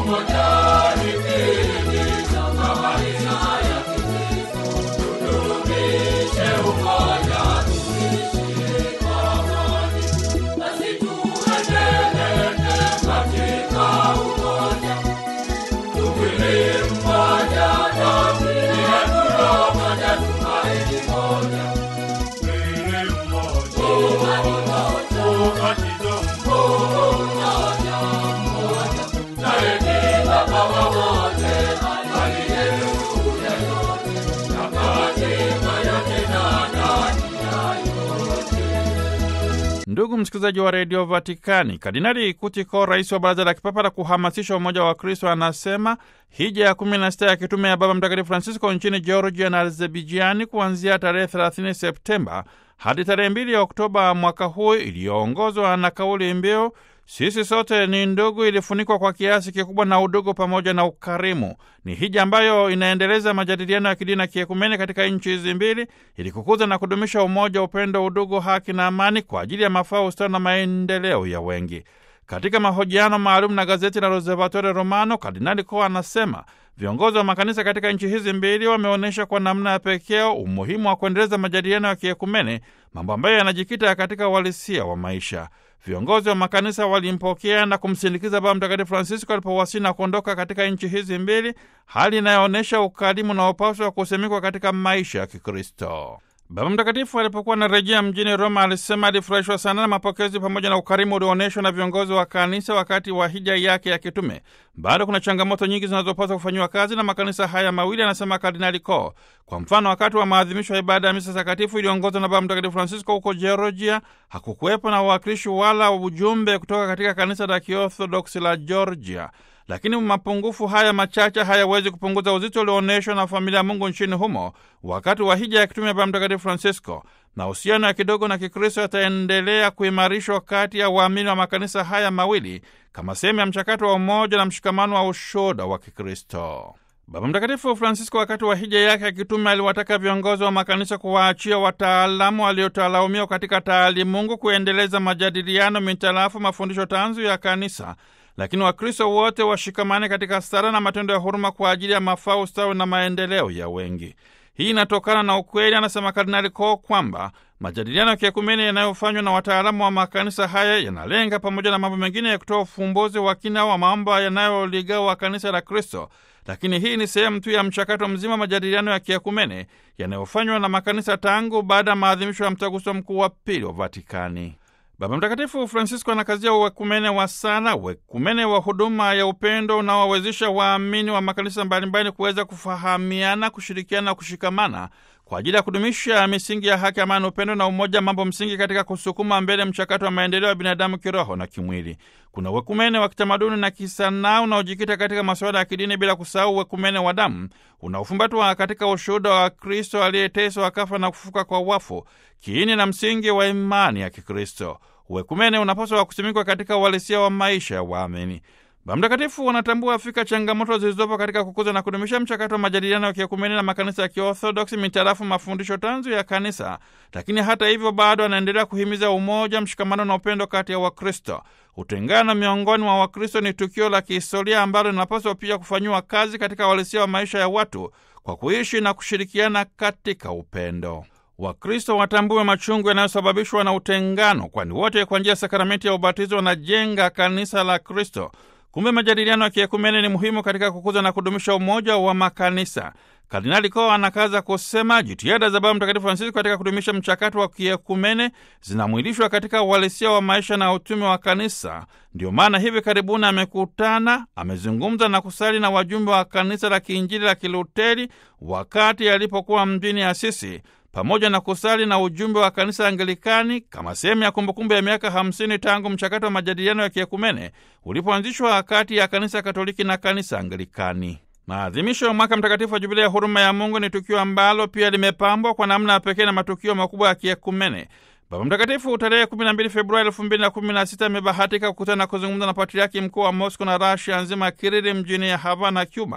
Ndugu msikilizaji wa redio Vatikani, Kardinali Kutiko, rais wa baraza la kipapa la kuhamasisha umoja wa Kristo, anasema hija ya kumi na sita ya kitume ya Baba Mtakatifu Francisco nchini Georgia na Azerbaijiani kuanzia tarehe 30 Septemba hadi tarehe 2 Oktoba mwaka huu, iliyoongozwa na kauli mbiu sisi sote ni ndugu, ilifunikwa kwa kiasi kikubwa na udugu pamoja na ukarimu. Ni hija ambayo inaendeleza majadiliano ya kidini na kiekumene katika nchi hizi mbili ili kukuza na kudumisha umoja, upendo, udugu, haki na amani kwa ajili ya mafao, ustawi na maendeleo ya wengi. Katika mahojiano maalum na gazeti la Osservatore Romano, Kardinali Koa anasema viongozi wa makanisa katika nchi hizi mbili wameonyesha kwa namna ya pekee umuhimu wa kuendeleza majadiliano ya kiekumene, mambo ambayo yanajikita katika uhalisia wa maisha. Viongozi wa makanisa walimpokea na kumsindikiza Baba Mtakatifu Francisco alipowasili na kuondoka katika nchi hizi mbili, hali inayoonyesha ukarimu na upaswa wa kusimikwa katika maisha ya Kikristo. Baba Mtakatifu alipokuwa anarejea mjini Roma alisema alifurahishwa sana na mapokezi pamoja na ukarimu ulioonyeshwa na viongozi wa kanisa wakati wa hija yake ya kitume. Bado kuna changamoto nyingi zinazopaswa kufanyiwa kazi na makanisa haya mawili, anasema Kardinali Ko. Kwa mfano, wakati wa maadhimisho ya ibada ya misa takatifu iliyoongozwa na Baba Mtakatifu Francisco huko Georgia, hakukuwepo na uwakilishi wala ujumbe kutoka katika kanisa la Kiorthodoksi la Georgia. Lakini mapungufu haya machache hayawezi kupunguza uzito ulioonyeshwa na familia ya Mungu nchini humo wakati wa hija ya kitume ya Baba Mtakatifu Francisco. Mahusiano ya kidogo na Kikristo yataendelea kuimarishwa kati ya waamini wa makanisa haya mawili kama sehemu ya mchakato wa umoja na mshikamano wa ushuhuda wa Kikristo. Baba Mtakatifu Francisco wakati wa hija yake ya kitume aliwataka viongozi wa makanisa kuwaachia wataalamu waliotaalaumiwa katika taalimungu kuendeleza majadiliano mitarafu mafundisho tanzu ya kanisa lakini Wakristo wote washikamane katika sala na matendo ya huruma kwa ajili ya mafao, ustawi na maendeleo ya wengi. Hii inatokana na ukweli, anasema Kardinali Ko, kwamba majadiliano ya kiekumene yanayofanywa na wataalamu wa makanisa haya yanalenga pamoja na mambo mengine ya kutoa ufumbuzi wa kina wa mambo yanayoligawa kanisa la Kristo, lakini hii ni sehemu tu ya mchakato mzima wa majadiliano ya kiekumene yanayofanywa na makanisa tangu baada ya maadhimisho ya mtaguso mkuu wa pili wa Vatikani. Baba Mtakatifu Francisco anakazia uwekumene wa sala, uwekumene wa huduma ya upendo unaowawezesha waamini wa makanisa mbalimbali kuweza kufahamiana, kushirikiana na kushikamana kwa ajili ya kudumisha misingi ya haki, amani, upendo na umoja, mambo msingi katika kusukuma mbele mchakato wa maendeleo ya binadamu kiroho na kimwili. Kuna uwekumene wa kitamaduni na kisanaa unaojikita katika masuala ya kidini, bila kusahau uwekumene wa damu unaofumbatwa katika ushuhuda wa Kristo aliyeteswa, akafa na kufufuka kwa wafu, kiini na msingi wa imani ya Kikristo. Uwekumene unapaswa kusimikwa katika uhalisia wa maisha ya waamini. Baba Mtakatifu wanatambua fika changamoto zilizopo katika kukuza na kudumisha mchakato wa majadiliano ya kiekumeni na makanisa ya Kiorthodoksi mitarafu mafundisho tanzu ya kanisa, lakini hata hivyo bado anaendelea kuhimiza umoja, mshikamano na upendo kati ya Wakristo. Utengano miongoni mwa Wakristo ni tukio la kihistoria ambalo linapaswa pia kufanyiwa kazi katika uhalisia wa maisha ya watu kwa kuishi na kushirikiana katika upendo. Wakristo watambue machungu yanayosababishwa na utengano, kwani wote kwa njia ya sakramenti ya ubatizo wanajenga kanisa la Kristo. Kumbe majadiliano ya kiekumene ni muhimu katika kukuza na kudumisha umoja wa makanisa. Kardinali Ko anakaza kusema jitihada za Baba Mtakatifu Francisco katika kudumisha mchakato wa kiekumene zinamwilishwa katika uhalisia wa maisha na utume wa kanisa. Ndio maana hivi karibuni amekutana, amezungumza na kusali na wajumbe wa kanisa la kiinjili la Kiluteri wakati alipokuwa mjini Asisi pamoja na kusali na ujumbe wa kanisa Anglikani kama sehemu ya kumbukumbu ya miaka 50 tangu mchakato wa majadiliano ya kiekumene ulipoanzishwa kati ya kanisa Katoliki na kanisa Anglikani. Maadhimisho ya mwaka mtakatifu wa Jubilia ya huruma ya Mungu ni tukio ambalo pia limepambwa kwa namna ya pekee na matukio makubwa ya kiekumene. Baba Mtakatifu tarehe 12 Februari 2016 amebahatika kukutana na kuzungumza na patriaki mkuu wa Mosco na Rasia nzima Kirili mjini ya Havana, Cuba.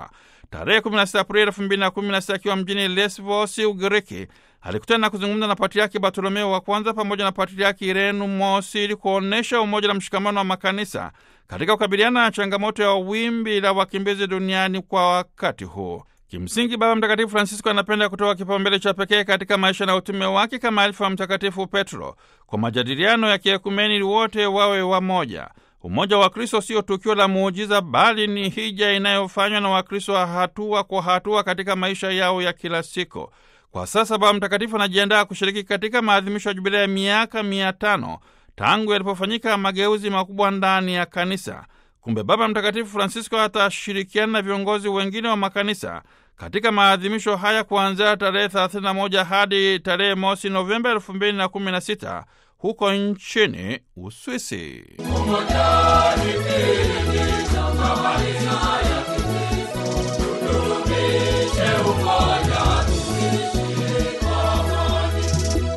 tarehe 16 Aprili 2016 akiwa mjini Lesvos, Ugiriki, alikutana na kuzungumza na Patriaki Bartolomeo wa kwanza pamoja na Patriaki Irenu Mosi ili kuonyesha umoja na mshikamano wa makanisa katika kukabiliana na changamoto ya wimbi la wakimbizi duniani kwa wakati huu. Kimsingi, Baba Mtakatifu Francisco anapenda kutoa kipaumbele cha pekee katika maisha na utume wake kama alifu wa Mtakatifu Petro kwa majadiliano ya kiekumeni ili wote wawe wamoja. Umoja wa Kristo sio tukio la muujiza, bali ni hija inayofanywa na Wakristo wa hatua kwa hatua katika maisha yao ya kila siku. Kwa sasa Baba Mtakatifu anajiandaa kushiriki katika maadhimisho ya jubilea ya miaka mia tano tangu yalipofanyika mageuzi makubwa ndani ya kanisa. Kumbe Baba Mtakatifu Francisco atashirikiana na viongozi wengine wa makanisa katika maadhimisho haya kuanzia tarehe 31 hadi tarehe mosi Novemba 2016 huko nchini Uswisi.